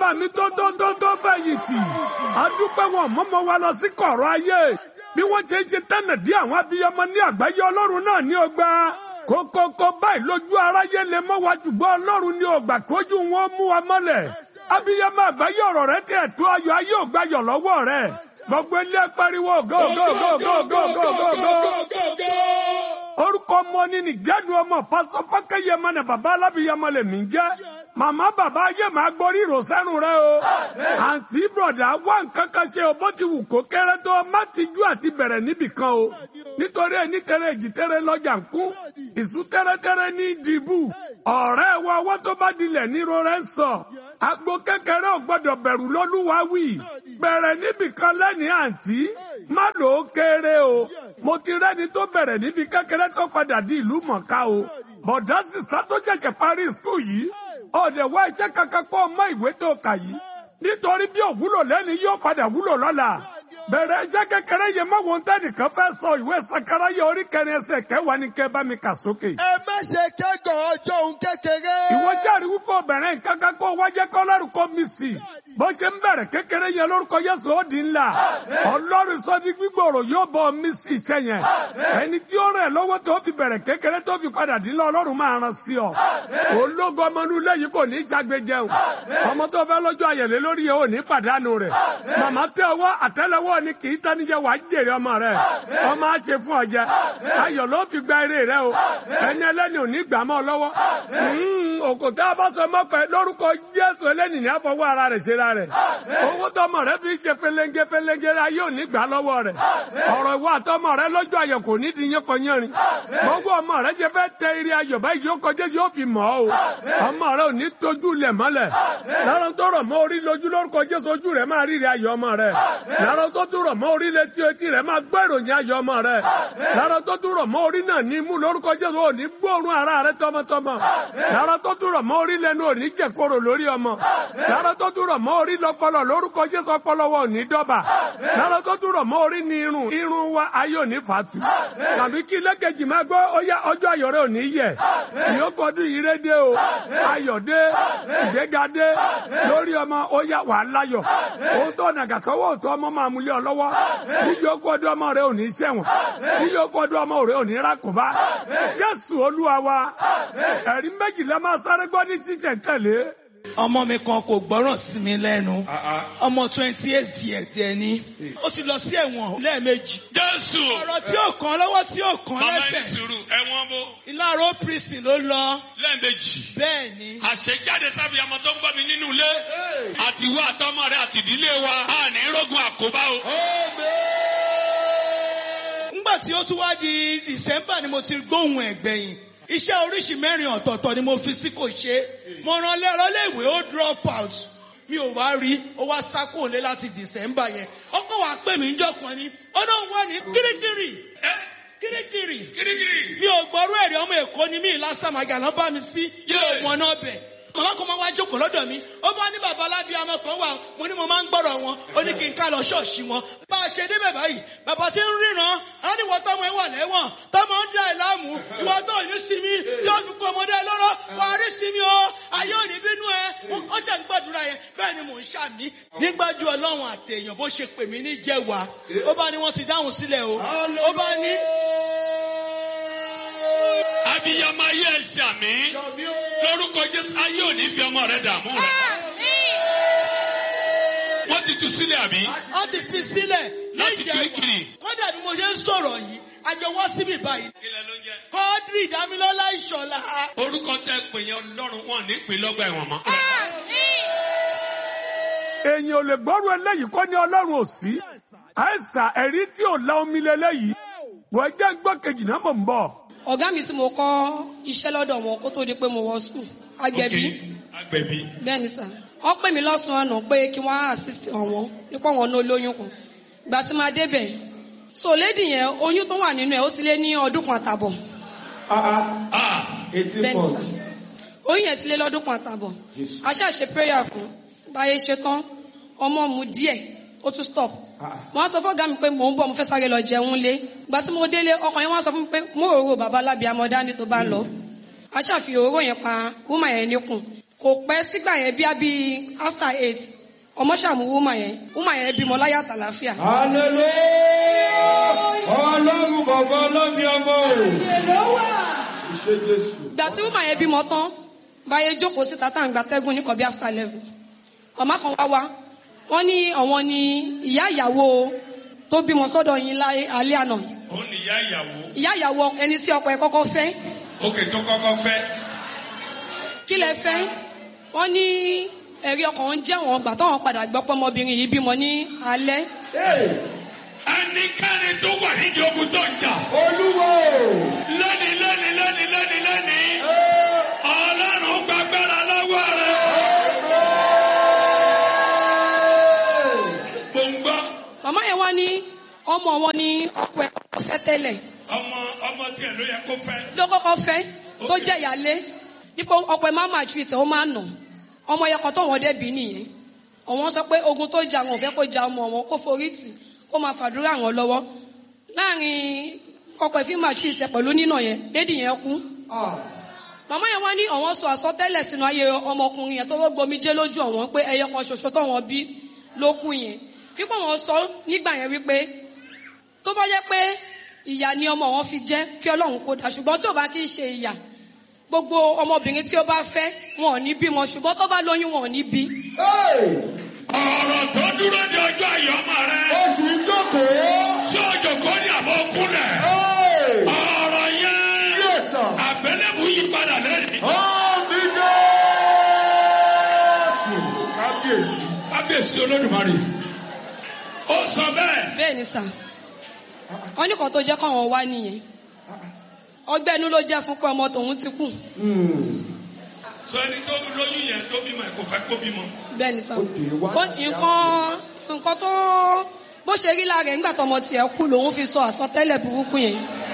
bàbá mi tó tó tó tó fẹ̀yìntì adúpẹ́ wọn mọ́mọ́ wa lọ sí kọ̀rọ̀ ayé bí wọ́n ṣe ń ṣe tẹ́nà dí àwọn abiyamọ ní àgbáyé ọlọ́run náà ní ọgbà kókókó báyìí lójú aráyé lè mọ́ wa ṣùgbọ́n ọlọ́run ní ọgbà kójú wọn mú wa mọ́lẹ̀ abiyamọ àgbáyé ọ̀rọ̀ rẹ tẹ̀ tó ayọ̀ ayé ògbàyọ̀ lọ́wọ́ rẹ gbogbo ilé pariwo go go go go go go go go orúkọ ọmọ ní nìjẹ́nu ọmọ pásọ fọ́kẹ́yẹmọ ní bàbá alábìyamọ lè mí jẹ́ màmá bàbá ayé máa gborí ìrọ̀sẹ́nu rẹ o àǹtí bọ̀dà wá nǹkan kan ṣe o bó ti wù kó kéré tó má ti jú àti bẹ̀rẹ̀ níbì kan o nítorí ẹni tẹ́rẹ̀ èjì tẹ́rẹ̀ lọ́jà ń kún ìsú tẹ́rẹ́tẹ́rẹ́ ní dìbù ọ̀rẹ́ wa ọwọ́ tó bá dilẹ̀ níro rẹ̀ ń sọ agbo kékeré ò gbọ́dọ̀ bẹ̀rù lọ́lúwa wì bẹ̀rẹ̀ níbì kan lẹ́nìí àǹtí má lò ó kéré o mo ti rẹ́ni tó bẹ̀rẹ̀ níbi kékeré tó padà di ìlú mọ̀ká o bọ̀dá sísá tó jẹ̀jẹ̀ parí skul yìí ọ̀dẹ̀ wá iṣẹ́ kankan kọ́ ọmọ ìwé tó kà yìí nítorí bí òwúlò lẹ́ni yóò padà wúlò lọ́la bẹ̀rẹ̀ iṣẹ́ kékeré yẹn mọ́ wọn tẹ́nìkan fẹ́ sọ ìwé sakara yẹ orí kẹrin ẹsẹ̀ kẹwàá ní kẹ bá mi kà sókè. ẹ má ṣe kẹ́gàn ọjọ́ òun kékeré. ìwọ jáde wípé obìnrin nǹkan kan kó wájẹ́ kọ́ lọ́rùn kó mi sí bó ṣe ń bẹ̀rẹ̀ kékeré yẹn lórúkọ Jésù ó di ńlá ọlọ́run sọ di gbígbòòrò yóò bọ́ mi sí iṣẹ́ yẹn ẹni tí ó rẹ̀ lọ́wọ́ tó fi bẹ̀rẹ̀ kékeré tó fi padà dín lọ ọlọ́run máa ran sí ọ ológo ọmọ inú ilé yìí kò ní í ṣàgbéjẹ o ọmọ tó fẹ́ lọ́jọ́ ayẹ̀lẹ́ lórí yẹn ò ní pàdánù rẹ̀ màmá tẹ ọwọ́ àtẹ́lẹwọ́ ni kì í tanijẹ wàá jèrè ọmọ rẹ̀ ọmọ á ṣe fún ọjẹ ayọ̀ ló fi gba eré rẹ̀ o ẹni ẹlẹ́ni ò ní gbà mọ́ ọ lọ́wọ́ òkòtẹ́ abáṣọ mọ́pẹ́ lórúkọ Jésù ẹlẹ́ni ní àfọwọ́ ara rẹ̀ ṣe ra rẹ̀ owó tọmọ rẹ̀ fi ṣe fẹlẹ́ngẹ́ fẹlẹ́ngẹ́ rẹ̀ ayé ò ní gbà lọ́wọ́ rẹ̀ ọ̀rọ̀ ìwà àtọmọ rẹ̀ lọ́jọ́ ayọ̀ kò ní di yẹn kọyánrin gbogbo ọmọ rẹ̀ ṣe fẹ́ tẹ eré ayọ̀ báyìí yóò kọjá yóò fi mọ̀ ọ́ o ọmọ rẹ̀ ò ní tójú lẹ̀ mọ́lẹ̀ lára tó rọ̀ mọ́ orí lójú lórúkọ Jésù ojú rẹ̀ máa rírí ayọ̀ ọmọ rẹ̀ lára tó tún rọ̀ mọ́ orí létí etí rẹ̀ máa gbọ́ ìròyìn ayọ̀ ọmọ rẹ̀ lára tó tún rọ̀ mọ́ orí náà ní mú lórúkọ Jésù ò ní gbóòórùn ara rẹ̀ tọmọtọmọ lára tó tún rọ̀ mọ́ orí lẹ́nu ò ní jẹ̀kóró lórí ọmọ lára tó tún rọ̀ mọ́ orí lọ́pọlọ lórúkọ Jésù ọpọlọ wa ò ní dọ́bà lára tó tún rọ̀ mọ́ orí ní irun irun wa ayé ò ní fàtú tàbí kí lẹ́kẹ̀jì máa gbọ́ ọyá ọjọ́ ayọ̀ rẹ̀ ò ní yẹ̀ ìyókù ọdún yìí rẹ̀ dé o ayọ̀ dé ìgbéga dé lórí ọmọ ó yá wà láyọ̀ òun tó nàgà sọ́wọ́ òtún ọmọ máa múlẹ̀ ọ lọ́wọ́ níyókù ọdún ọmọ rẹ̀ ò ní ṣẹ̀wọ̀n níyókù ọdún ọmọ rẹ̀ ò ní rákòbá Jésù Olúwa wa ẹ̀rí méjìlá máa sáré gbọ́ ní ṣíṣẹ̀ tẹ̀lé ọmọ mi kan kò gbọ́ràn sí mi lẹ́nu ọmọ twenty eight years ẹ̀ ni ó ti lọ sí ẹ̀wọ̀n lẹ́ẹ̀mejì Jésù. ọ̀rọ̀ tí ò kàn lọ́wọ́ tí ò kàn Màmá ẹni lẹ́sẹ̀ sùúrù ẹ̀wọ̀n bó ìlàró prison ló lọ lẹ́ẹ̀mejì. bẹ́ẹ̀ ni Àṣejáde sábìyà ọmọ tó ń gbọ́ mi nínú ilé. Àti ìwọ àtọmọ rẹ àti ìdílé wa. A ní rógun àkóbá o. ńgbà tí ó tún wá di December ni mo ti gbóhùn ẹ̀gbẹ̀yìn iṣẹ́ oríṣi mẹ́rin ọ̀tọ̀ọ̀tọ̀ ni mo fi sí kò ṣe mo rán lẹ́rọ léèwé ó drop out mi ò wá rí ó wá sákò lé láti December yẹn ọkọ wa pè mí njọ́ kan ni ó náà wà ní Kirikiri Kirikiri Kirikiri. mi ò gbọ́rú ẹ̀rí ọmọ Èkó ni mi lásàmàgà lọ́ bá mi sí yóò wọn náà bẹ̀ màmá kan máa wá jókòó lọ́dọ̀ mi ó bá ní bàbá alábíàmọ kan wà mo ní mo máa ń gbọ́rọ̀ wọn ó ní kí n ká lọ ṣọ́ọ̀ṣì wọn bá a ṣe débẹ̀ báyìí bàbá tí ń ríran á ní wọ́n tọ́mọ ẹ wà lẹ́wọ̀n tọ́mọ ń dá ẹ láàmú ìwọ tó ní sinmi tí ó fi kó ọmọdé ẹ lọ́rọ́ wà á rí sinmi o ayé ò ní bínú ẹ ó ṣe ń gbàdúrà yẹn bẹ́ẹ̀ ni mò ń ṣàmì nígbàjú ọlọ́run àtẹ̀yàn bó ṣe pè mí ní jẹ́wàá ó bá ní wọ́n ti dáhùn sílẹ̀ o ó bá ní Abiyamọ ayé ẹ̀ ṣàmì. Lórúkọ Jésù ayé ò ní fi ọmọ rẹ dààmú rẹ. Wọ́n ti tú sílẹ̀ àbí? ó ti fi sílẹ̀ Láti níjẹ̀wàá. Kirikiri. kódà bí mo ṣe ń sọ̀rọ̀ yìí àjọ wá síbí báyìí Kílẹ̀ ló ń jẹ́. kọ́ọ́dírì dámilọ́lá ìṣọ̀lá Orúkọ tẹ pè yẹn Ọlọ́run wọn ní pè lọ́gbà ẹ̀wọ̀n mọ́. èèyàn ò lè gbọ́rù eléyìí kọ́ ní ọlọ́run ò sí àìsà ẹ̀rí tí ò la omi lélẹ́yìí wọ́n jẹ́ gbọ́ kejì náà mọ̀ ń bọ̀. ọ̀gá mi tí mo kọ́ iṣẹ́ lọ́dọ̀ wọn kó tó di pé mo wọ skul agbẹ̀bí Agbẹ̀bí. bẹ́ẹ̀ ni sà wọ́n pè mí lọ́sàn-án àná pé kí wọ́n á assist ọ̀wọ́n nípa wọn náà lóyún kan ìgbà tí máa débẹ̀ so lady yẹn oyún tó wà nínú ẹ̀ ó ti lé ní ọdún kan àtàbọ̀ Ah! bẹ́ẹ̀ ni sà oyún yẹn ti lé lọ́dún kan àtàbọ̀ a ṣáà ṣe prayer fún báyé ṣe tán ọmọ mu díẹ̀ ó tún stop wọ́n á sọ fọ́gá mi pé mò ń bọ̀ mo fẹ́ sáré lọ jẹun lé ìgbà tí mo délé ọkàn yẹn wọ́n á sọ fún mi pé mo rò rò bàbá lábì amọ̀dá ní tó bá lọ a ṣàfihàn òróró yẹn pa wúmà yẹn níkùn kò pẹ́ sígbà yẹn bí abí after eight ọmọ ṣàmú wúmà yẹn wúmà yẹn bímọ láyà tàlàáfíà. hallelujah ọlọ́run bàbá ọlọ́mi ọmọ o. ìṣe jésù. ìgbà tí wúmà yẹn bímọ tán báyé jókòó síta tá à ń gbatẹ́gùn ní kọ̀bí after eleven ọ̀ma kan wá wá wọ́n ní àwọn ni ìyá ìyàwó tó bímọ sọ́dọ̀ yín láyé alẹ́ àná ó ní ìyá ìyàwó ìyá ìyàwó ẹni tí ọkọ ẹ̀ kọ́kọ́ fẹ́ òkè tó kọ́kọ́ fẹ́ kí lẹ fẹ́ wọ́n ní ẹ̀rí ọkàn ń jẹ́ wọn gbà táwọn padà gbọ́ pé ọmọbìnrin yìí bímọ ní alẹ́ ẹnikẹ́ni tó wà nídìí ogun tó ń jà olúwo. lónìí lónìí lónìí lónìí lónìí ọlọ́run gbàgbára lọ́wọ́ rẹ̀ mo ń gbọ́ màmá yẹn wá ní ọmọ wọn ní ọkọ ẹ̀ kọ́kọ́ fẹ́ tẹ́lẹ̀ ọmọ ọmọ tiẹ̀ ló yẹ kó fẹ́ ló kọ́kọ́ fẹ́ tó jẹ́ ìyálé nípa ọkọ ẹ̀ máa máa ju ìtẹ̀ ó máa nà ọmọ yẹn kan tó wọn débi nìyẹn àwọn sọ pé ogun tó jà wọn ò fẹ́ kó ja ọmọ wọn kó forí tì kó máa fàdúrà wọn lọ́wọ́ láàrin ọkọ ẹ̀ fi máa ju ìtẹ̀ pẹ̀lú nínà yẹn lédi yẹn kú màmá yẹn wá ní àwọn sọ àsọtẹ́lẹ̀ sínú ayé ọmọkùnrin yẹn tó wọ́n gbomi jẹ́ lójú ọ̀wọ́n pé ẹyọ kan ṣoṣo tó wọn bí ló kú yẹn wípé wọn sọ nígbà yẹn wípé tó bá jẹ́ pé ìyà ni ọmọ wọn fi jẹ́ kí Ọlọ́run kó dà ṣùgbọ́n tí ò bá kí í ṣe ìyà gbogbo ọmọbìnrin tí ó bá fẹ́ wọn ò ní bímọ ṣùgbọ́n tó bá lóyún wọn ò ní bí. ọ̀rọ̀ tó dúró de ọjọ́ àyọ̀mọ́ rẹ̀ oṣù ìjókòó. ṣé òjò kò ní àbọ̀ kúnlẹ̀ ọ̀rọ̀ yẹn yẹ̀sà. àbẹ̀lẹ̀mú yí padà lẹ́yìn Àmì Jésù. Kábíyèsí. kábíyèsí olódùmarè ó sọ bẹ́ẹ̀ bẹ́ẹ̀ ni sà wọ́n ní kan tó jẹ́ káwọn wá nìyẹn ọgbẹ́ inú ló jẹ́ fún pé ọmọ tòun ti kú sọ ẹni tó lóyún yẹn tó bímọ ẹ kò fẹ́ kó bímọ bẹ́ẹ̀ ni sà Ó dé wá. Ó- nǹkan nǹkan tó bó ṣe rí lára ẹ̀ nígbà tọmọ tiẹ̀ kú lòun fi sọ àsọtẹ́lẹ̀ burúkú yẹn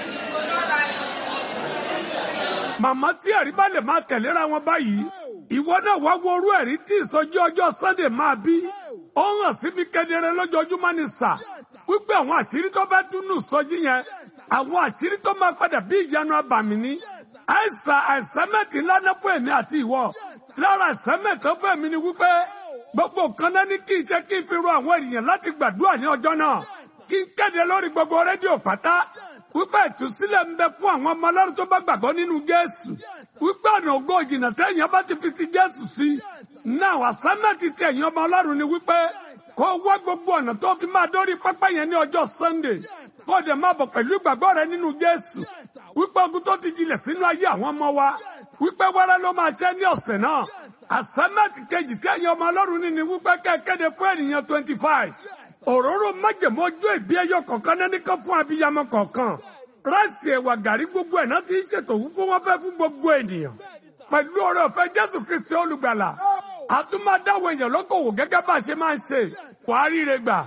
màmá tí ẹ̀rí bá lè máa tẹ̀léra wọn báyìí ìwọ náà wá wo orú ẹ̀rí tí ìsọjí ọjọ́ sunday máa bí ó hàn síbi kedere lójoojúmọ́ ní sà wípé àwọn àṣírí tó bá túnú ìsọjí yẹn àwọn àṣírí tó máa padà bí ìyanu abàmì ní àìsàn àìsẹ́mẹ̀tì ńlá náà fún èmi àti ìwọ lára àìsẹ́mẹ̀tì tó fún èmi ni wípé gbogbo nǹkan náà ní kí n ṣe kí n fi ro àwọn ènìyàn láti gbàdúrà ní ọjọ́ náà kí n kéde lórí gbogbo rédíò pátá wípé ìtúsílẹ̀ ń bẹ fún àwọn ọmọ ọlọ́run tó bá gbàgbọ́ nínú jésù wípé ọ̀nà ògo ìjìnà tẹ̀yìn bá ti fi ti jésù sí náà àsámẹ́tì tẹ̀yìn ọmọ ọlọ́run ni wípé kó wá gbogbo ọ̀nà tó fi máa dórí pápá yẹn ní ọjọ́ sunday kó dẹ̀ máa bọ̀ pẹ̀lú ìgbàgbọ́ rẹ nínú jésù wípé ogun tó ti jilẹ̀ sínú ayé àwọn ọmọ wa wípé wẹ́rẹ́ ló máa ṣẹ́ ní ọ̀sẹ̀ náà àsámẹ́tì kejì tẹ̀yìn ọmọ ọlọ́run ní ni wípé kẹ́kẹ́de fún ènìyàn twenty five òróró májèmó ojú ìbí ẹyọ kọ̀ọ̀kan náà nìkan fún abiyamọ kọ̀ọ̀kan ráìsì ẹ̀wà gàrí gbogbo ẹ̀ náà ti ń ṣètò wípé wọ́n fẹ́ fún gbogbo ènìyàn pẹ̀lú oore ọ̀fẹ́ jésù kristi olùgbàlà àtúmọ̀dáwọ̀ èèyàn lókòwò gẹ́gẹ́ bá a ṣe máa ń ṣe wàá ríre gbà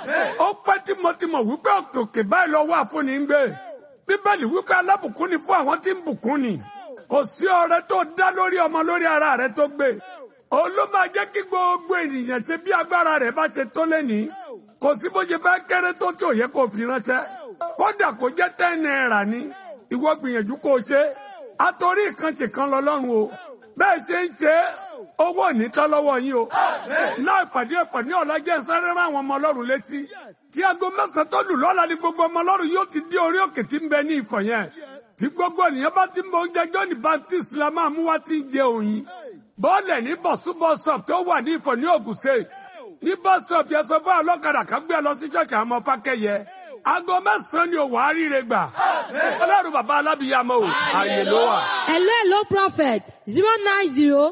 ó pẹ́ tímọ́tímọ́ wípé òkè báyìí lọ́wọ́ àfúnni ń gbé bíbélì wípé alábùkún ni fún àwọn tí ń bùkún ni kò sí ọrẹ tó dá lórí ọmọ lórí ara rẹ tó gbé òun ló máa jẹ́ kí gbogbo ènìyàn ṣe bí agbára rẹ̀ bá ṣe tó lẹ́nìí kò sí bó ṣe fẹ́ kéré tó tí ò yẹ kó fi ránṣẹ́ kódà kó jẹ́ ten naira ní ìwọ gbìyànjú kó o ṣe àtòrí ìkànṣe kan lọ́lọ́run o bẹ́ẹ̀ ṣe ń ṣe owó ònítọ́ lọ́wọ́ yín o náà ìpàdé ẹ̀fọ́ ní ọ̀làjẹ́ sáré rán àwọn ọmọ ọlọ́run létí kí aago mẹ́sàn-án tó lù lọ́la ni gbogbo ọmọ ọlọ́run yóò ti dé orí òkè tí ń bẹ ní ìfọ̀ yẹn tí gbogbo ènìyàn bá ti ń bọ oúnjẹ John Baptist la máa mú wá tí ń jẹ òyìn bọ́ọ̀lẹ̀ ní bọ̀súbọ̀sọ̀ tó wà ní ìfọ̀ ní Ògùn State ní bọ́sọ̀p yẹn sọ fún ọlọ́kadà kan gbé ẹ lọ sí ṣọ́ọ̀kì àwọn ọmọ fákẹ́yẹ aago mẹ́sàn-án ni òwò àríire gbà ọlọ́run bàbá alábìyàmọ́ o àyè ló wà. Hello, hello, prophet. Zero nine zero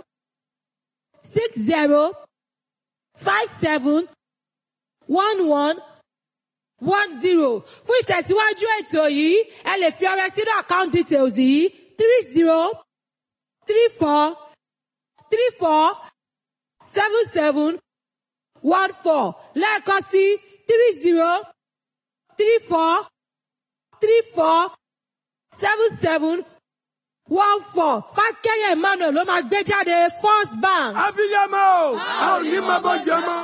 six zero five seven one one one zero. Fún ìtẹ̀síwájú ètò yìí, ẹ lè fi ọrẹ sínú account details yìí three zero three four three four seven seven one four lẹ́ẹ̀kan sí three zero three four three four seven seven one four fákẹ́yẹ emmanuel ló máa gbé jáde first bank. abiyamọ o a ò ní máa bọ́ jẹ mọ́.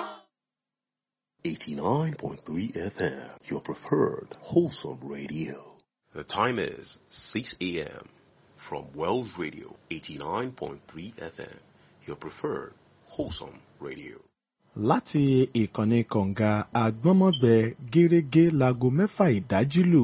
89.3 FM, your preferred wholesome radio. The time is 6 a.m. from Wells Radio 89.3 FM, your preferred wholesome radio. láti ìkànnì kọ̀ǹga àgbọ́nmọ́gbẹ gẹ́rẹ́gẹ́ láago mẹ́fà ìdájí lù.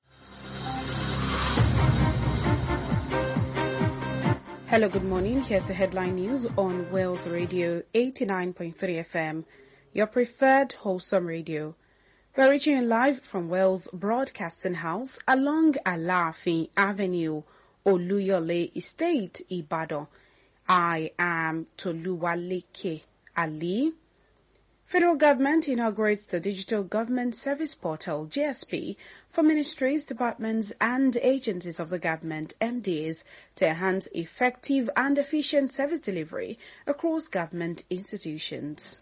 Hello, good morning. Here's the headline news on Wales Radio 89.3 FM, your preferred wholesome radio. We're reaching you live from Wales Broadcasting House along Alafi Avenue, Oluyole Estate, Ibadan. I am Toluwaleke Ali. Federal government inaugurates the Digital Government Service Portal, GSP, for ministries, departments and agencies of the government, MDAs, to enhance effective and efficient service delivery across government institutions.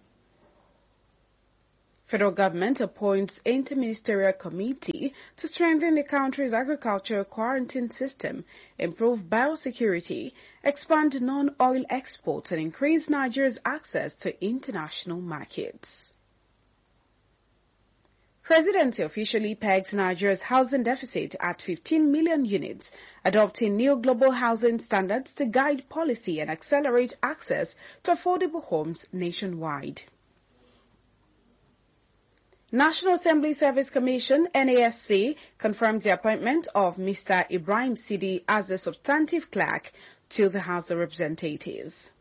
Federal government appoints interministerial committee to strengthen the country's agricultural quarantine system, improve biosecurity, expand non-oil exports and increase Nigeria's access to international markets. Presidency officially pegs Nigeria's housing deficit at 15 million units, adopting new global housing standards to guide policy and accelerate access to affordable homes nationwide. National Assembly Service Commission, NASC, confirmed the appointment of Mr. Ibrahim Sidi as a substantive clerk to the House of Representatives.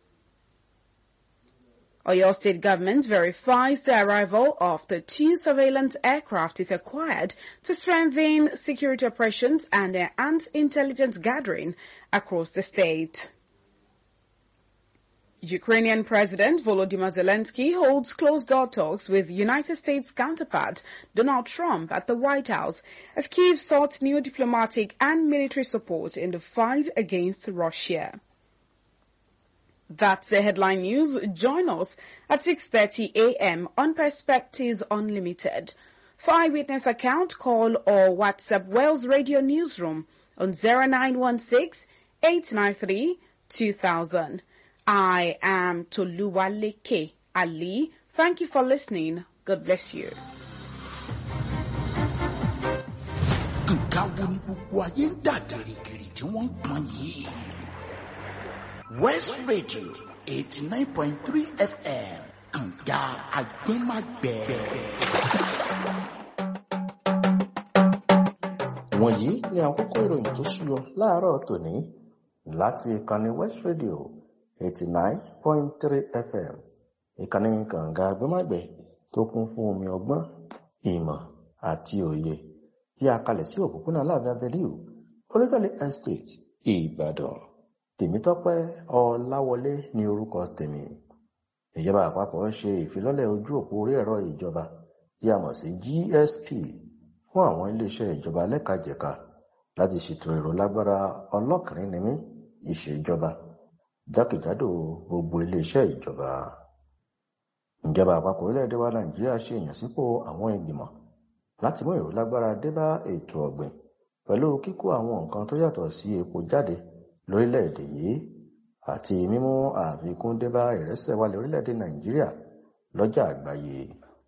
Oyo State government verifies the arrival of the two surveillance aircraft it acquired to strengthen security operations and enhance intelligence gathering across the state. Ukrainian President Volodymyr Zelensky holds closed-door talks with United States counterpart Donald Trump at the White House as Kyiv sought new diplomatic and military support in the fight against Russia. That's the headline news. Join us at 6.30 a.m. on Perspectives Unlimited. For eyewitness account, call or WhatsApp Wales Radio Newsroom on 0916 893 2000. I am Toluwaleke Ali. Thank you for listening. God bless you. nǹkan wo ni gbogbo ayé ń dà gìrìgìrì tí wọ́n ń pọn yìí. west radio eighty nine point three fm kànga agbẹ́magbẹ́. wọ̀nyí ni àkókò ìròyìn tó ṣúyọ láàárọ̀ tòní láti ìkànnì west radio eighty nine point three fm ìkànnì kànga agbẹ́magbẹ́ tó kún fún omi ọgbọ́n ìmọ̀ àti òye tí a kalẹ̀ sí òpópónà láàbẹ̀ abẹ́líù olùdarí estate ìbàdàn tèmítọ́pẹ́ ọláwọlé ní orúkọ tèmi ìjọba àpapọ̀ ṣe ìfilọ́lẹ̀ ojú òpó orí ẹ̀rọ ìjọba tí a mọ̀ sí gsp fún àwọn iléeṣẹ́ ìjọba lẹ́kajẹ̀ka láti ṣètò èrò lágbára ọlọ́kìnrin nímí ìṣèjọba jákèjádò gbogbo iléeṣẹ́ ìjọba ìjọba àpapọ̀ orílẹ̀-èdè wa nàìjíríà ṣe ìyànsípò àwọn ìgbìmọ̀ láti mú èrò lágbára dé bá ètò ọ̀gbìn pẹ̀lú kíkó àwọn nǹkan tó yàtọ̀ sí epo jáde lórílẹ̀-èdè yìí àti mímú àfikún dé bá ìrẹsẹ̀ wálẹ̀ orílẹ̀-èdè nàìjíríà lọ́jà àgbáyé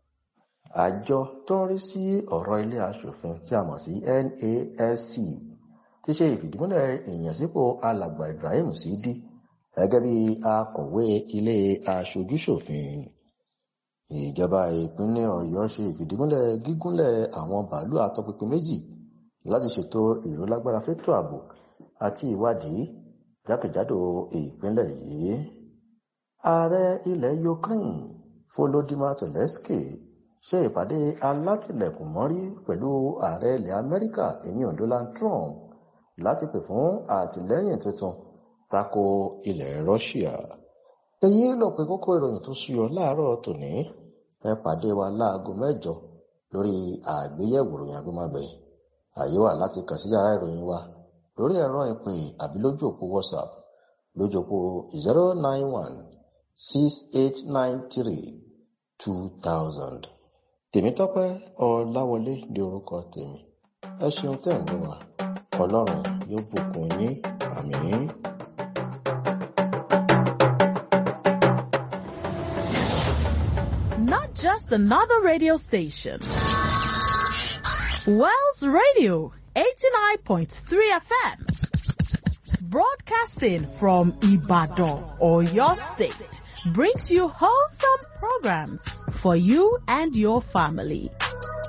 àjọ tó ń rí sí ọ̀rọ̀ ilé aṣòfin tí a mọ̀ sí NASC ti ṣe ìfìdímúlẹ̀ ìyànsípò alàgbà Ibrahim Sidi gẹ́gẹ́ bí akọ̀wé ilé aṣojúṣòfin ìjọba ìpínlẹ̀ Ọ̀yọ́ ṣe ìfìdímúlẹ̀ gígúnlẹ̀ àwọn bàálù àtọpinpin méjì láti ṣètò ìrólágbára fétò ààbò àti ìwádìí jákèjádò ìpínlẹ̀ yìí ààrẹ ilẹ̀ Ukraine Volodymyr Zelensky ṣe ìpàdé alátìlẹ̀kùnmọ́rí pẹ̀lú ààrẹ ilẹ̀ Amẹ́ríkà èyàn Donald Trump láti pè fún àtìlẹ́yìn tuntun tako ilẹ̀ Russia èyí ló pé kókó ìròyìn tó súyọ láàárọ̀ tòní ẹ pàdé wa láago mẹ́jọ lórí àgbéyẹ̀wò ìròyìn agbémágbé àyè wà láti kàn sí yàrá ìròyìn wa lórí ẹ̀rọ ìpè àbí lójú òpó WhatsApp lójú òpó zero nine one six eight nine three two thousand tèmítọ́pẹ́ ọláwọlé di orúkọ tèmi ẹ ṣeun tẹ́ ń gbọ́ wa ọlọ́run yóò bùkún yín àmín. Not just another radio station. Wells Radio 89.3 FM Broadcasting from Ibadan or your state brings you wholesome programs for you and your family.